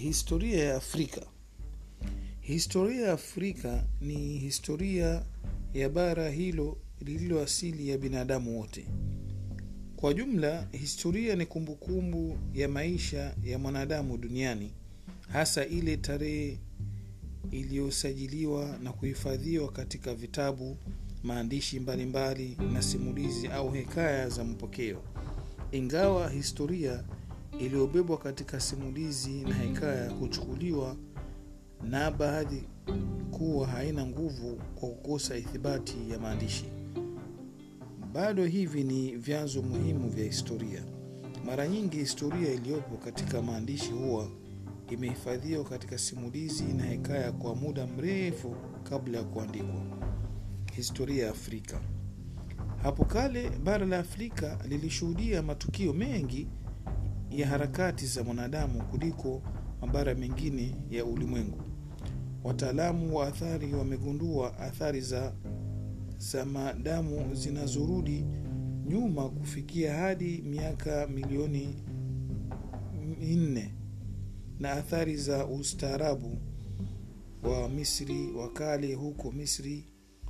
historia ya afrika historia ya afrika ni historia ya bara hilo lililo asili ya binadamu wote kwa jumla historia ni kumbukumbu ya maisha ya mwanadamu duniani hasa ile tarehe iliyosajiliwa na kuhifadhiwa katika vitabu maandishi mbalimbali mbali, na simulizi au hekaya za mpokeo ingawa historia iliyobebwa katika simulizi na hekaya huchukuliwa na baadhi kuwa haina nguvu kwa kukosa ithibati ya maandishi bado hivi ni vyanzo muhimu vya historia mara nyingi historia iliyopo katika maandishi huwa imehifadhiwa katika simulizi na hekaya kwa muda mrefu kabla ya kuandikwa historia ya afrika hapo kale bara la afrika lilishuhudia matukio mengi ya harakati za mwanadamu kuliko mabara mengine ya ulimwengu wataalamu wa athari wamegundua athari za za madamu zinazorudi nyuma kufikia hadi miaka milioni nne na athari za ustaarabu wa misri wa kale huko misri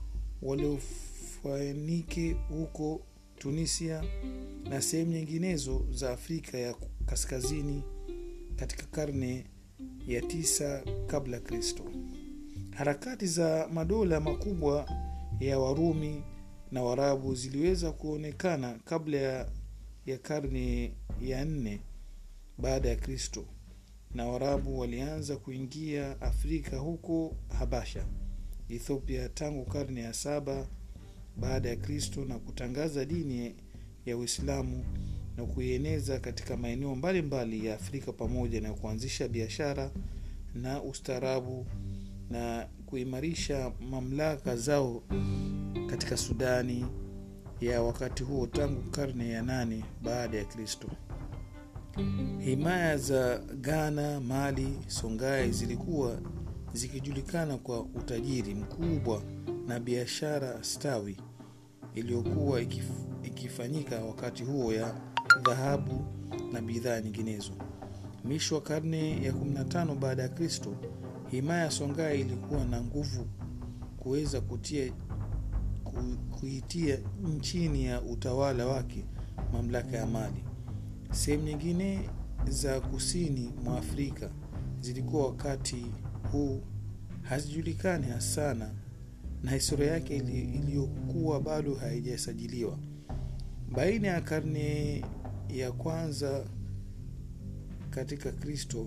waliofanike huko tunisia na sehemu nyinginezo za afrika ya kaskazini katika karne ya tisa kabla kristo harakati za madola makubwa ya warumi na warabu ziliweza kuonekana kabla ya, ya karne ya nne baada ya kristo na warabu walianza kuingia afrika huko habasha ethiopia tangu karne ya saba baada ya kristo na kutangaza dini ya uislamu na kuieneza katika maeneo mbalimbali ya afrika pamoja na kuanzisha biashara na ustaarabu na kuimarisha mamlaka zao katika sudani ya wakati huo tangu karne ya nane baada ya kristo himaya za ghana mali songai zilikuwa zikijulikana kwa utajiri mkubwa na biashara stawi iliyokuwa ikif, ikifanyika wakati huo ya dhahabu na bidhaa nyinginezo mwisho wa karne ya 15 baada ya kristo himaya songai ilikuwa na nguvu kuweza kutia ku, kuitia chini ya utawala wake mamlaka ya mali sehemu nyingine za kusini mwa afrika zilikuwa wakati huu hazijulikani sana na historia yake iliyokuwa bado haijasajiliwa baina ya karne ya kwanza katika kristo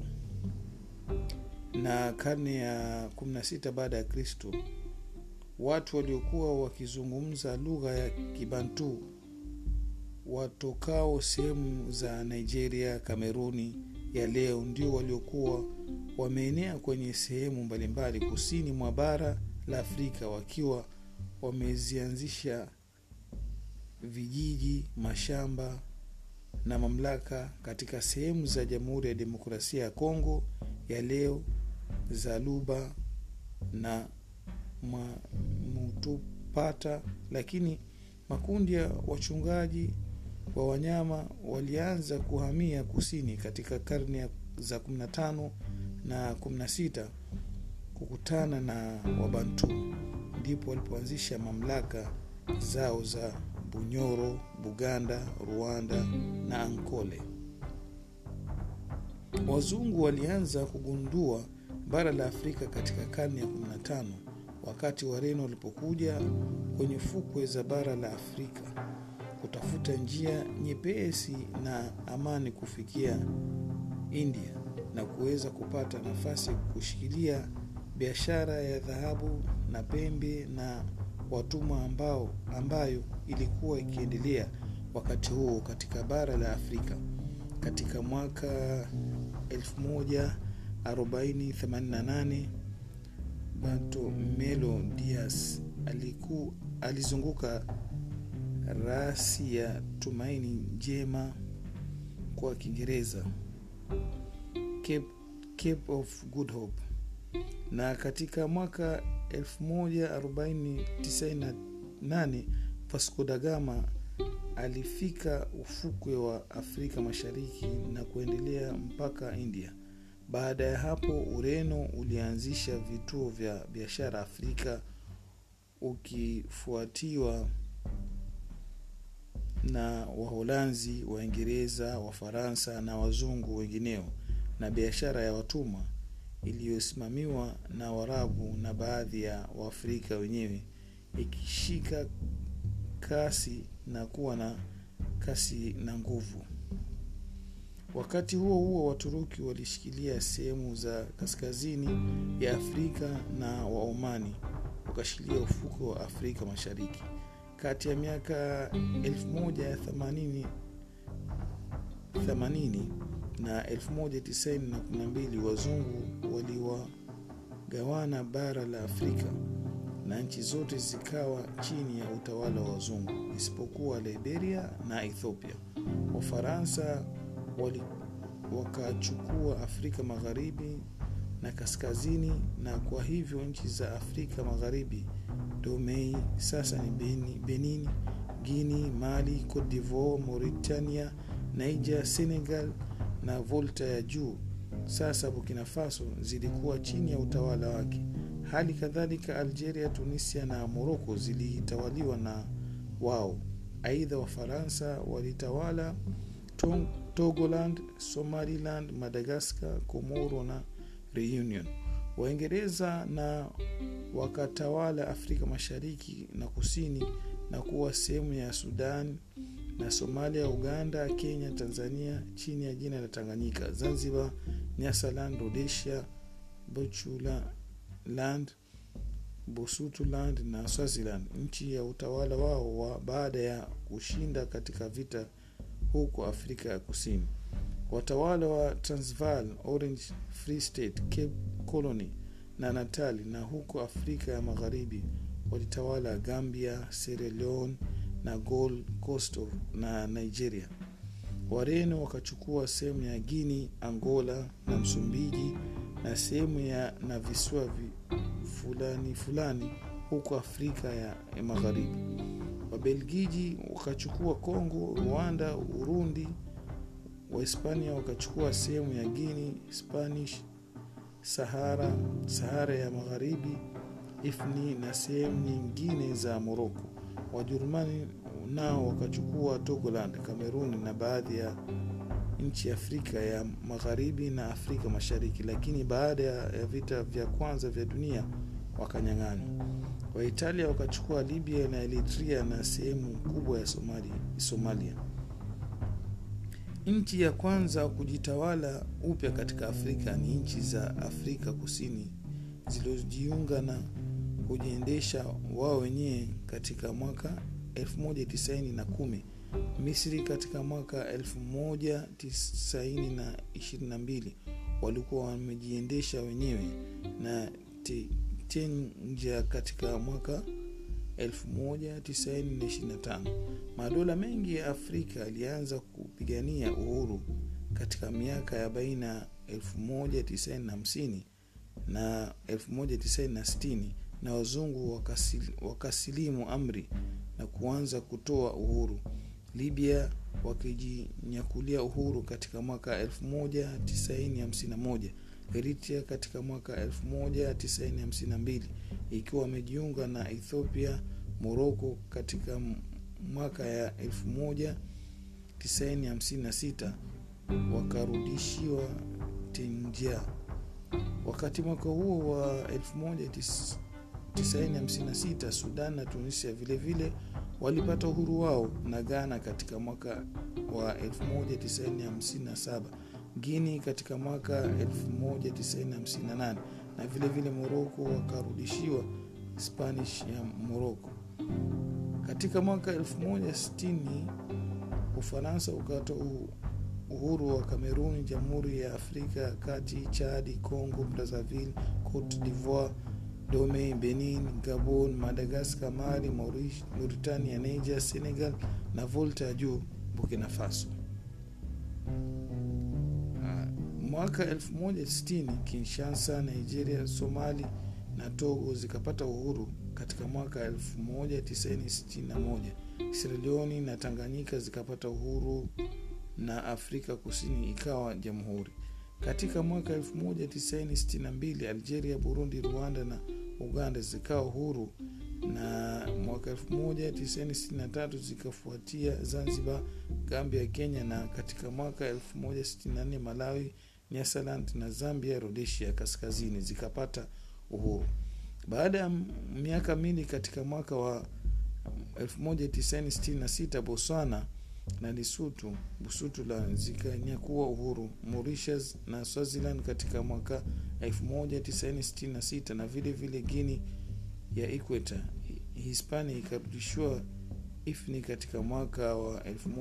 na karne ya 16 baada ya kristo watu waliokuwa wakizungumza lugha ya kibantu watokao sehemu za nigeria kameruni ya leo ndio waliokuwa wameenea kwenye sehemu mbalimbali kusini mwa bara la afrika wakiwa wamezianzisha vijiji mashamba na mamlaka katika sehemu za jamhuri ya demokrasia ya kongo ya leo za luba na mutupata lakini makundi ya wachungaji wa wanyama walianza kuhamia kusini katika karne za 15 na 16 kukutana na wabantu ndipo walipoanzisha mamlaka zao za bunyoro buganda rwanda na ankole wazungu walianza kugundua bara la afrika katika karne ya 15 wakati wareno walipokuja kwenye fukwe za bara la afrika kutafuta njia nyepesi na amani kufikia india na kuweza kupata nafasi kushikilia biashara ya dhahabu na pembe na watumwa ambao ambayo ilikuwa ikiendelea wakati huo katika bara la afrika katika mwaka 1488 bartolomeo dias aliku, alizunguka rasi ya tumaini njema kwa kiingereza cape, cape of good hope na katika mwaka 1498 vasco da gama alifika ufukwe wa afrika mashariki na kuendelea mpaka india baada ya hapo ureno ulianzisha vituo vya biashara afrika ukifuatiwa na waholanzi waingereza wafaransa na wazungu wengineo na biashara ya watumwa iliyosimamiwa na warabu na baadhi ya waafrika wenyewe ikishika kasi na kuwa na kasi na nguvu wakati huo huo waturuki walishikilia sehemu za kaskazini ya afrika na waomani wakashikilia ufuko wa afrika mashariki kati ya miaka 1080 na 1912 wazungu waliwagawana bara la afrika na nchi zote zikawa chini ya utawala wa wazungu isipokuwa liberia na ethiopia wafaransa wali wakachukua afrika magharibi na kaskazini na kwa hivyo nchi za afrika magharibi domei sasa ni benin, benin guini mali cote divoire mauritania niger senegal na volta ya juu sasa burkina faso zilikuwa chini ya utawala wake hali kadhalika algeria tunisia na moroko zilitawaliwa na wao aidha wafaransa walitawala togoland somaliland madagascar komoro na reunion waingereza na wakatawala afrika mashariki na kusini na kuwa sehemu ya sudan na somalia uganda kenya tanzania chini ya jina la tanganyika zanzibar nyasaland rhodesia bochuland bosutuland na swaziland nchi ya utawala wao wa baada ya kushinda katika vita huko afrika ya kusini watawala wa transvaal orange free state cape colony na natali na huko afrika ya magharibi walitawala gambia sierra leone na gold coast na nigeria wareno wakachukua sehemu ya guini angola na msumbiji na sehemu ya na visiwa fulani fulani huko afrika ya, ya magharibi wabelgiji wakachukua congo rwanda urundi wahispania wakachukua sehemu ya guini spanish sahara sahara ya magharibi ifni na sehemu nyingine za moroko wajerumani nao wakachukua togoland kameruni na baadhi ya nchi afrika ya magharibi na afrika mashariki lakini baada ya vita vya kwanza vya dunia wakanyang'anywa waitalia wakachukua libya na eritrea na sehemu kubwa ya somalia, somalia nchi ya kwanza kujitawala upya katika afrika ni nchi za afrika kusini zilizojiunga na kujiendesha wao wenyewe katika mwaka 1910 misri katika mwaka 1922 walikuwa wamejiendesha wenyewe na tenja katika mwaka 1925 madola mengi ya afrika yalianza kupigania uhuru katika miaka ya baina 1950 na 1960 na wazungu wakasili, wakasilimu amri na kuanza kutoa uhuru libya wakijinyakulia uhuru katika mwaka 1951 eritrea katika mwaka 1952 ikiwa wamejiunga na ethiopia moroko katika mwaka ya 1956 wakarudishiwa tenja wakati mwaka huo wa 1956 sudan na tunisia vilevile vile walipata uhuru wao na ghana katika mwaka wa 1957 guini katika mwaka 1958 na vilevile vile moroko wakarudishiwa spanish ya moroko katika mwaka 160 ufaransa ukatoa uhuru wa kameruni jamhuri ya afrika ya kati chadi congo brazzaville cote divoire dome benin gabon madagascar mali mauritania niger senegal na volta juu burkina faso mwaka 160 kinshasa nigeria somali na togo zikapata uhuru katika mwaka 1961 sieraleoni na tanganyika zikapata uhuru na afrika kusini ikawa jamhuri katika mwaka 1962 algeria burundi rwanda na uganda zikawa huru na mwaka 1963 zikafuatia zanzibar gambia kenya na katika mwaka 1964 malawi nyasaland na zambia rhodesia kaskazini zikapata uhuru baada ya miaka mingi katika mwaka wa 1966 botswana na Lesotho, Busutula zikanyakua uhuru. Mauritius na Swaziland katika mwaka 1966 na vile vile Guinea ya Equator, Hispania ikarudishiwa ifni katika mwaka wa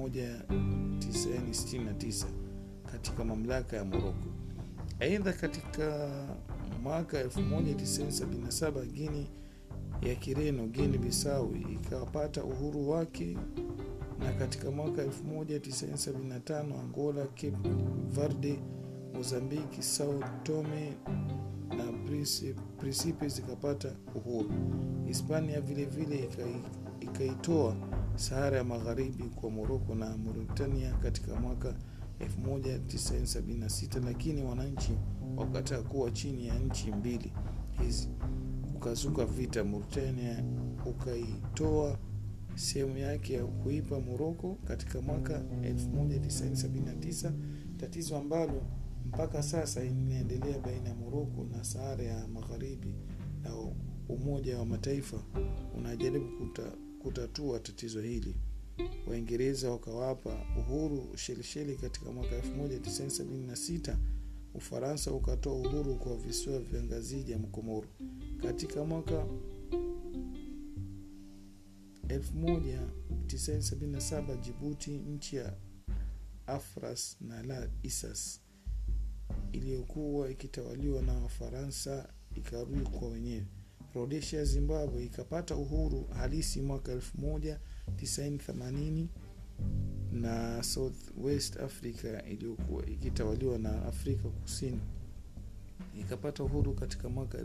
1969 katika mamlaka ya Morocco. Aidha, katika mwaka 1977 Guinea ya Kireno, Guinea Bissau ikapata uhuru wake na katika mwaka 1975 Angola, Cape Verde, Mozambiki, Sao Tome na Principe zikapata uhuru. Hispania vile vile ikaitoa Sahara ya Magharibi kwa Moroko na Mauritania katika mwaka 1976, lakini wananchi wakataa kuwa chini ya nchi mbili hizi. Kukazuka vita, Mauritania ukaitoa sehemu yake ya kuipa Moroko katika mwaka 1979, tatizo ambalo mpaka sasa inaendelea baina ya Moroko na Sahara ya Magharibi, na Umoja wa Mataifa unajaribu kuta, kutatua tatizo hili. Waingereza wakawapa uhuru Ushelisheli katika mwaka 1976. Ufaransa ukatoa uhuru kwa visiwa vya Ngazija ya Mkomoro katika mwaka 1977 Jibuti, nchi ya Afras na la Isas iliyokuwa ikitawaliwa na Wafaransa ikarudi kwa wenyewe. Rhodesia, Zimbabwe ikapata uhuru halisi mwaka 1980 na South West Africa iliyokuwa ikitawaliwa na Afrika Kusini ikapata uhuru katika mwaka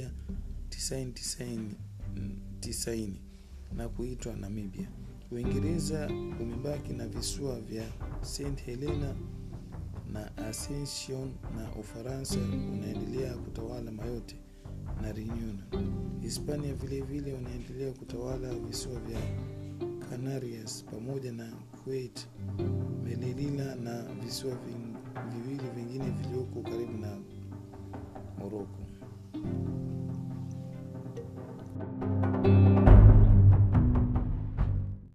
1990 na kuitwa Namibia. Uingereza umebaki na visiwa vya St Helena na Ascension na Ufaransa unaendelea kutawala Mayotte na Reunion. Hispania vile vile unaendelea kutawala visiwa vya Canarias pamoja na Kuwait, Melilla na visiwa viwili vingine vilioko karibu na Morocco.